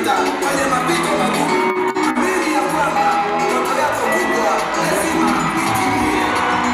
unapita kwenye mapito magumu, amini ya kwamba ndoto yako kubwa lazima itimie.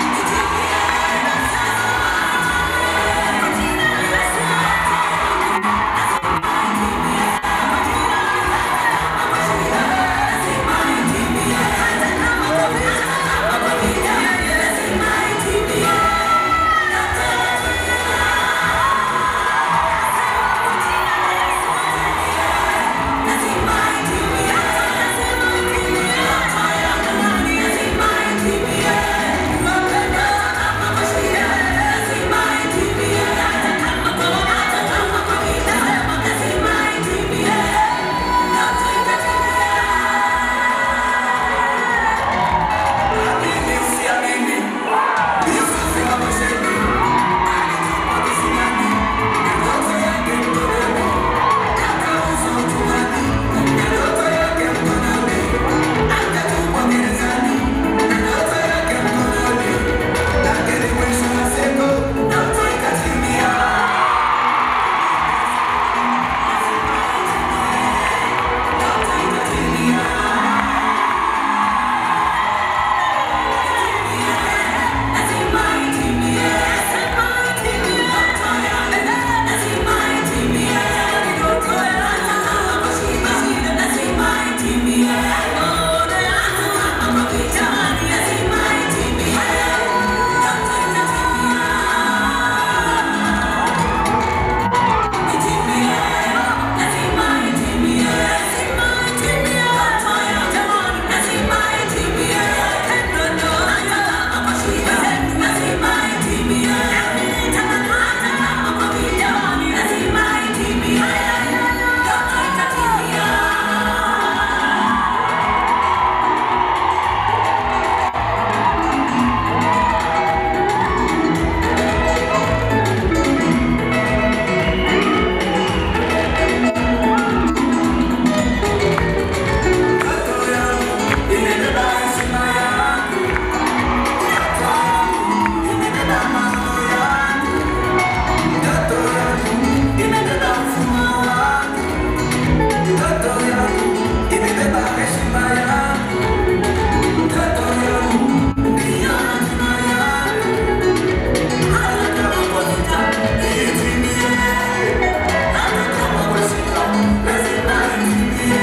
Amini usiamini, Yusufu wa Gosheni alitupa kisimani, na ndoto yake mkononi, akauzwa utumwani, na ndoto yake mkononi, akatupwa gerezani, na ndoto yake mkononi, lakini mwisho wa siku ndoto ikatimia. Ndoto ikatimia. Ndoto yangu imebeba heshima yangu, ndoto yangu imebeba maono yangu, ndoto yangu imebeba mfumo wangu, ndoto yangu imebeba heshima yangu, ndoto yangu ndiyo hatima yangu, hata kama kwa vita itimie, hata kama kwa shida lazima itimie.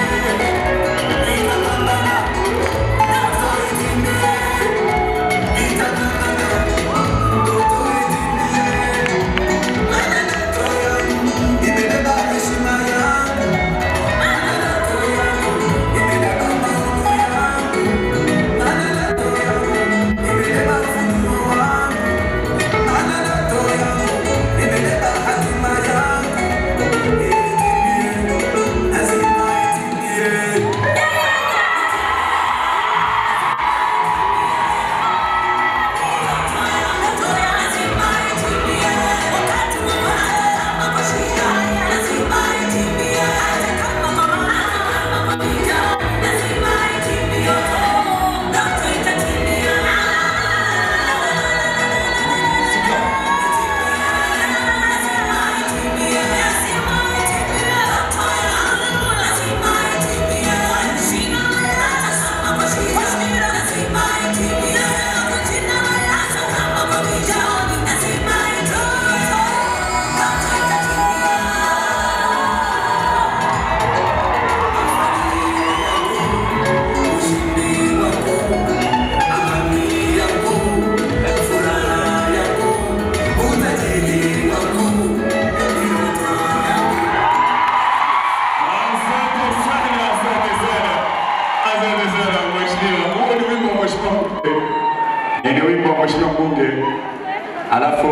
Asante sana, asante sana, asante sana mheshimiwa. Huo ni wimbo wa mheshimiwa mbunge, Eh, ni wimbo wa mheshimiwa mbunge, alafu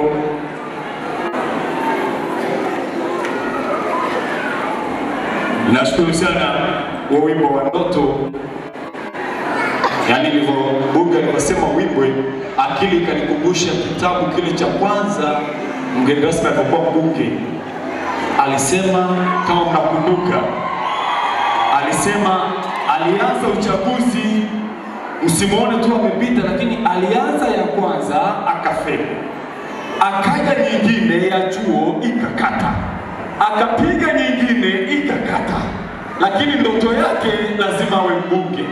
nashukuru sana wa wimbo wa ndoto, yaani nilivyo bunge alivyosema wimbwe, akili ikanikumbusha kitabu kile cha kwanza mgeni rasmi alipokuwa mbunge alisema, kama mnakumbuka, alisema alianza uchaguzi, msimuone tu amepita, lakini alianza ya kwanza akafeli, akaja nyingine ya chuo ikakata, akapiga nyingine ikakata, lakini ndoto yake lazima awe mbunge.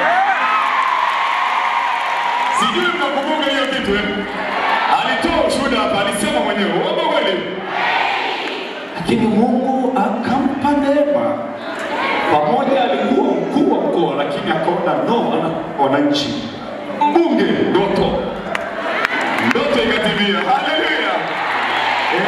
Sijui mnakumbuka hiyo kitu eh? Alitoa ushuhuda hapa, alisema mwenyewe, uongo kweli? Lakini Mungu akampa neema. Pamoja alikuwa mkuu wa mkoa, lakini akaona no, ana- wananchi